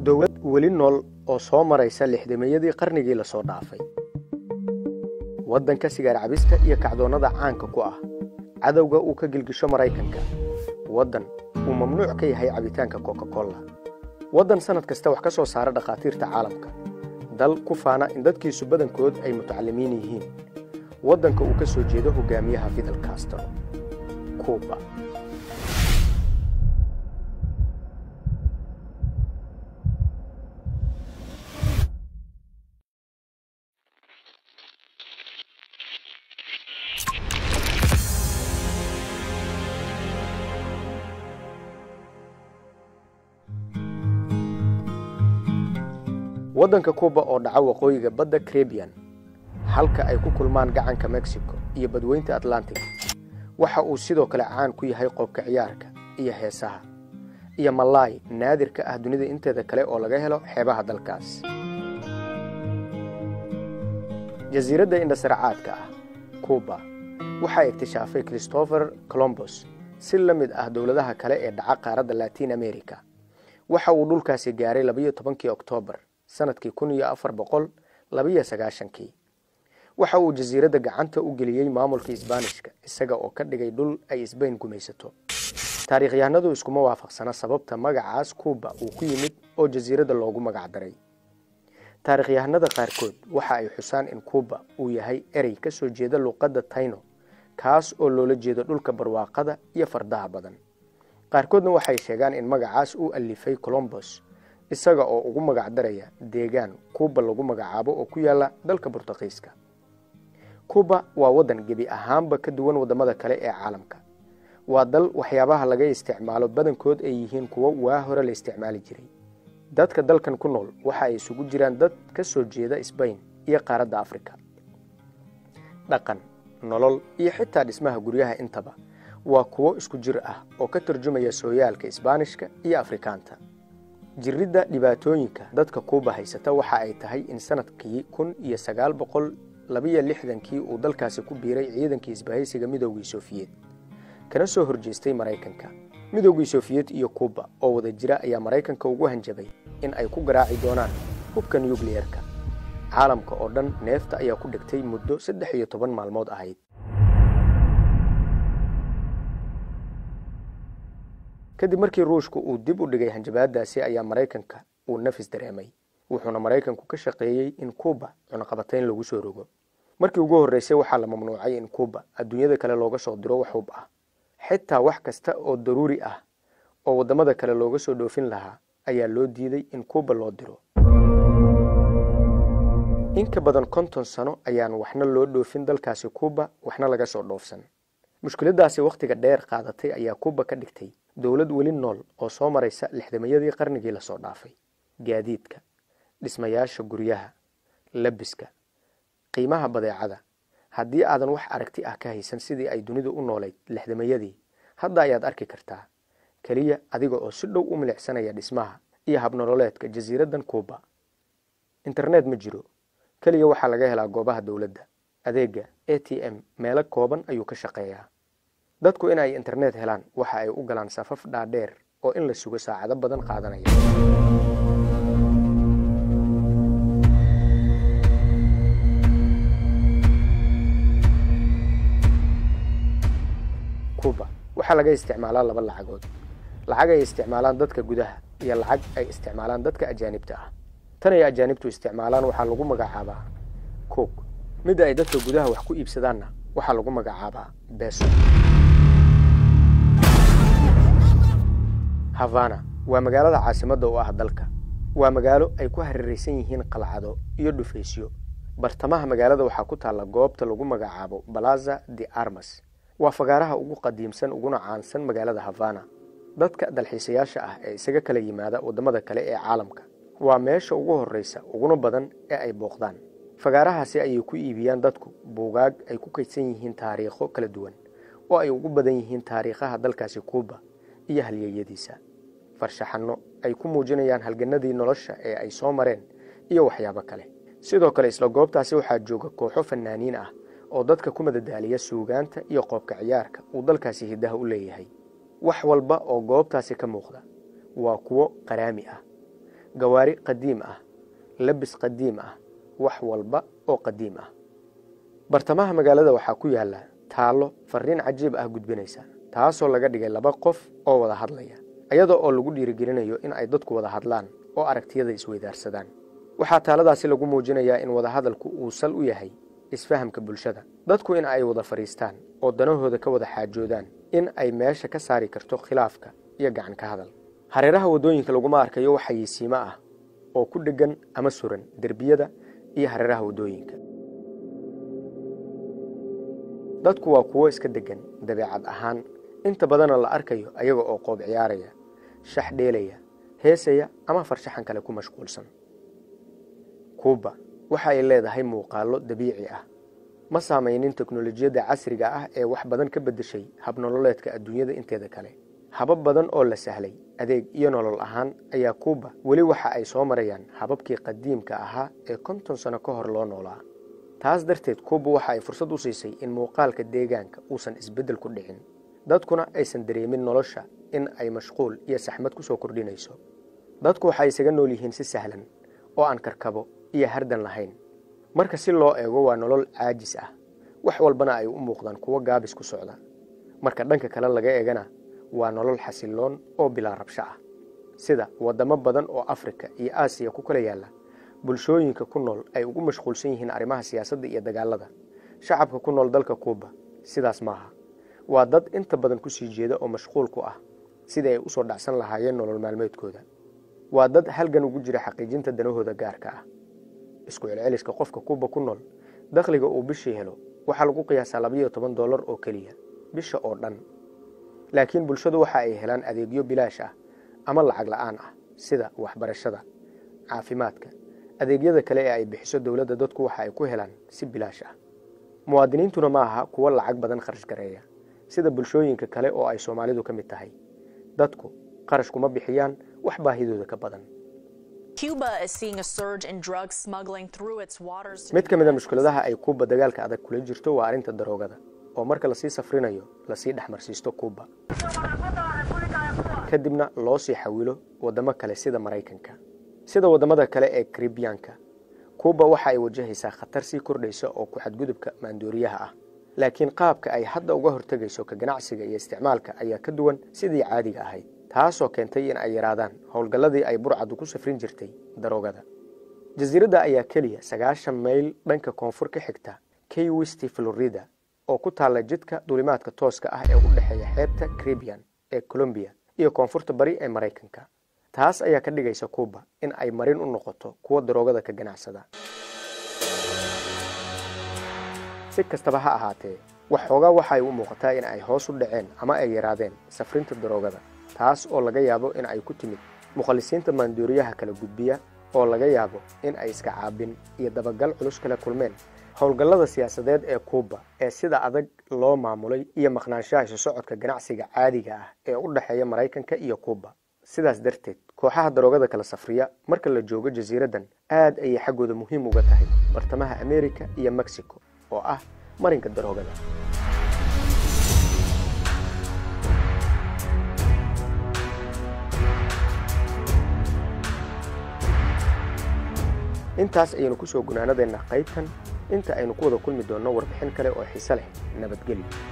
dowlad weli nool oo soo maraysa lixdameeyadii qarnigii lasoo dhaafay waddanka sigaar cabista iyo kacdoonnada caanka ku ah cadowga uu ka gilgisho maraykanka waddan uu mamnuuc ka yahay cabitaanka coca-cola waddan sannad kasta wax ka soo saara dhakhaatiirta caalamka dal ku faana in dadkiisu badankood ay mutacalimiin yihiin waddanka uu ka soo jeedo hogaamiyaha fidel castro kuuba waddanka kuuba oo dhaca waqooyiga badda karebiyan halka ay ku kulmaan gacanka mexico iyo badweynta atlantic waxa uu sidoo kale caan ku yahay qoobka ciyaarka iyo heesaha iyo malaay naadirka ah dunida inteeda kale oo laga helo xeebaha dalkaas jasiiradda indhasarcaadka ah kuuba waxaa iktishaafay christopher colombos si la mid ah dowladaha kale ee dhaca qaaradda latin america waxa uu dhulkaasi gaaray labayo tobankii oktoobar sanadkii kun iyo afar boqol labayo sagaashankii waxa uu jasiiradda gacanta u geliyey maamulka isbaanishka isaga oo ka dhigay dhul ay isbayn gumaysato taariikhyahanadu iskuma waafaqsana sababta magacaas kuuba uu ku yimid oo jasiiradda loogu magacdaray taarikhyahanada qaarkood waxa ay xusaan in kuuba uu yahay erey ka soo jeeda luuqadda tayno kaas oo loola jeedo dhulka barwaaqada iyo fardaha badan qaarkoodna waxay sheegaan in magacaas uu alifay colombos isaga oo ugu magacdaraya deegaan kuuba lagu magacaabo oo ku yaala dalka burtuqiiska kuuba waa waddan gebi ahaanba ka duwan waddamada kale ee caalamka waa dal waxyaabaha laga isticmaalo badankood ay yihiin kuwo waa hore la isticmaali jiray dadka dalkan ku nool waxa ay isugu jiraan dad ka soo jeeda sbain iyo qaaradda afrika dhaqan nolol iyo xitaa dhismaha guryaha intaba waa kuwo isku jir ah oo ka turjumaya sooyaalka isbaanishka iyo afrikaanta jiridda dhibaatooyinka dadka kuuba haysata waxa ay tahay in sanadkii kun iyo sagaal boqol labayo lixdankii uu dalkaasi ku biiray ciidankii isbahaysiga midoogii sofiyeed kana soo horjeestay maraykanka midoogii sofiyeed iyo kuuba oo wada jira ayaa maraykanka ugu hanjabay in ay ku garaaci doonaan hubka nukliyerka caalamka oo dhan neefta ayaa ku dhigtay muddo saddex iyo toban maalmood ahayd kadib markii ruushku uu dib u dhigay hanjabaadaasi ayaa maraykanka uu nafis dareemay wuxuuna maraykanku ka shaqeeyey in kuuba cunaqabatayn lagu soo rogo markii ugu horreysay waxaa la mamnuucay in kuuba adduunyada kale looga soo diro wax hub ah xitaa wax kasta oo daruuri ah oo waddamada kale looga soo dhoofin lahaa ayaa loo diiday in kuuba loo diro in ka badan konton sano ayaan waxna loo dhoofin dalkaasi kuuba waxna laga soo dhoofsan mushkiladaasi wakhtiga dheer qaadatay ayaa kuuba ka dhigtay dowlad weli nool oo soo maraysa lixdamayadii qarnigii lasoo dhaafay gaadiidka dhismayaasha guryaha labiska qiimaha badeecada haddii aadan wax aragti ah ka haysan sidii ay dunidu u noolayd lixdamayadii hadda ayaad arki kartaa keliya adiga oo si dhow u milicsanaya dhismaha iyo habnololeedka jasiiraddan kuuba internet ma jiro keliya waxaa laga helaa goobaha dowladda adeega a t m meelo kooban ayuu ka shaqeeyaa dadku in ay internet helaan waxa ay u galaan safaf dhaadheer oo in la sugo saacado badan qaadanaya kuuba waxaa laga isticmaalaa laba lacagood lacag ay isticmaalaan dadka gudaha iyo lacag ay isticmaalaan dadka ajaanibta ah tan ay ajaanibtu isticmaalaan waxaa lagu magacaabaa cook midda ay dadka gudaha wax ku iibsadaanna waxaa lagu magacaabaa beso havana waa magaalada caasimadda u ah dalka waa magaalo ay ku hareeraysan yihiin qalcado iyo dhufaysyo bartamaha magaalada waxaa ku taalla goobta lagu magacaabo balaza de armas waa fagaaraha ugu qadiimsan uguna caansan magaalada havana dadka dalxiisayaasha ah ee isaga kala yimaada waddamada kale ee caalamka waa meesha ugu horreysa uguna badan ee ay booqdaan fagaarahaasi ayay ku iibiyaan dadku buugaag ay ku kaydsan yihiin taariikho kala duwan oo ay ugu badan yihiin taariikhaha dalkaasi kuuba iyo halyeeyadiisa farshaxanno ay ku muujinayaan halganadii nolosha ee ay soo mareen iyo waxyaabo kale sidoo kale isla goobtaasi waxaa jooga kooxo fanaaniin ah oo dadka ku madadaaliya suugaanta iyo qoobka ciyaarka uu dalkaasi hiddaha u leeyahay wax walba oo goobtaasi ka muuqda waa kuwo qaraami ah gawaari qadiim ah labis qadiim ah wax walba oo qadiim ah bartamaha magaalada waxaa ku yaalla taallo fariin cajiib ah gudbinaysa taasoo laga dhigay laba qof oo wada hadlaya iyada oo lagu dhiirigelinayo in ay dadku wada hadlaan oo aragtiyada isweydaarsadaan waxaa taaladaasi lagu muujinayaa in wadahadalku uu sal u yahay isfahamka bulshada dadku in ay wada fadhiistaan oo danahooda ka wada xaajoodaan in ay meesha ka saari karto khilaafka iyo gacan ka hadal hareeraha waddooyinka laguma arkayo wax xayeysiimo ah oo ku dheggan ama suran derbiyada iyo hareeraha waddooyinka dadku waa kuwo iska deggan dabeecad ahaan inta badanna la arkayo ayaga oo qoob ciyaaraya shax dheelaya heesaya ama farshaxan kale ku mashquulsan kuuba waxa ay leedahay muuqaallo dabiici ah ma saamaynin teknolojiyadda casriga ah ee wax badan ka beddeshay habnololeedka adduunyada inteeda kale habab badan oo la sahlay adeeg iyo nolol ahaan ayaa kuuba weli waxa ay soo marayaan hababkii qadiimka ahaa ee konton sano ka hor loo noolaa taas darteed kuuba waxa ay fursad u siisay in muuqaalka deegaanka uusan isbeddel ku dhicin dadkuna aysan dareemin nolosha in ay mashquul iyo saxmad ku soo kordhinayso dadku waxay isaga nool yihiin si sahlan oo aan karkabo iyo hardan lahayn marka si loo eego waa nolol caajis ah wax walbana ay u muuqdaan kuwo gaabis ku socda marka dhanka kale laga eegana waa nolol xasiloon oo bilaa rabsho ah sida waddamo badan oo afrika iyo aasiya ku kala yaalla bulshooyinka ku nool ay ugu mashquulsan yihiin arrimaha siyaasadda iyo dagaalada shacabka ku nool dalka kuuba sidaas maaha waa dad inta badan ku sii jeeda oo mashquul ku ah sidii ay usoo dhacsan lahaayeen nolol maalmeedkooda waa dad halgan ugu jira xaqiijinta danahooda gaarka ah isku celceliska qofka kuuba ku nool dakhliga uu bishii helo waxaa lagu qiyaasaa labayo toban dollar oo keliya bisha oo dhan laakiin bulshadu waxa ay helaan adeegyo bilaash ah ama lacag la'aan ah sida waxbarashada caafimaadka adeegyada kale ee ay bixiso dowladda dadku waxa ay ku helaan si bilaash ah muwaadiniintuna ma aha kuwo lacag badan kharash gareeya sida bulshooyinka kale oo ay soomaalidu ka mid tahay dadku qarash kuma bixiyaan wax baahidooda ka badan mid ka mid a mushkuladaha ay kuuba dagaalka adag kula jirto waa arrinta daroogada oo marka lasii safrinayo lasii dhexmarsiisto kuuba kadibna loo sii xawilo waddamo kale sida maraykanka sida waddamada kale ee karibiyaanka kuuba waxa ay wajahaysaa khatar sii kordhaysa oo ku xadgudubka maandooriyaha ah laakiin qaabka ay hadda uga hortegayso ka ganacsiga iyo isticmaalka ayaa ka duwan sidii caadiga ahayd taasoo keentay in ay yaraadaan howlgalladii ay burcadu ku safrin jirtay daroogada jasiiradda ayaa keliya sagaashan mayl dhanka koonfur ka xigta key westi florida oo ku taalla jidka duulimaadka tooska ah ee u dhexeeya xeebta caribian ee colombiya iyo koonfurta bari ee maraykanka taas ayaa ka dhigaysa kuuba in ay marin u noqoto kuwa daroogada ka ganacsada si kastaba ha ahaatee waxoogaa waxa ay u muuqataa in ay hoos u dhaceen ama ay yaraadeen safrinta daroogada taas oo laga yaabo in ay ku timid mukhalisiinta maandooriyaha kala gudbiya oo laga yaabo in ay iska caabin iyo dabagal culus kala kulmeen howlgallada siyaasadeed ee kuuba ee sida adag loo maamulay iyo maqnaanshaha isu socodka ganacsiga caadiga ah ee u dhexeeya maraykanka iyo kuuba sidaas darteed kooxaha daroogada kala safriya marka la joogo jasiiraddan aad ayay xaggooda muhiim uga tahay bartamaha amerika iyo mexico oo ah marinka daroogada intaas ayaynu kusoo gunaanadeenna qaybtan inta aynu ku wada kulmi doonno warbixin kale oo xiise leh nabadgelyo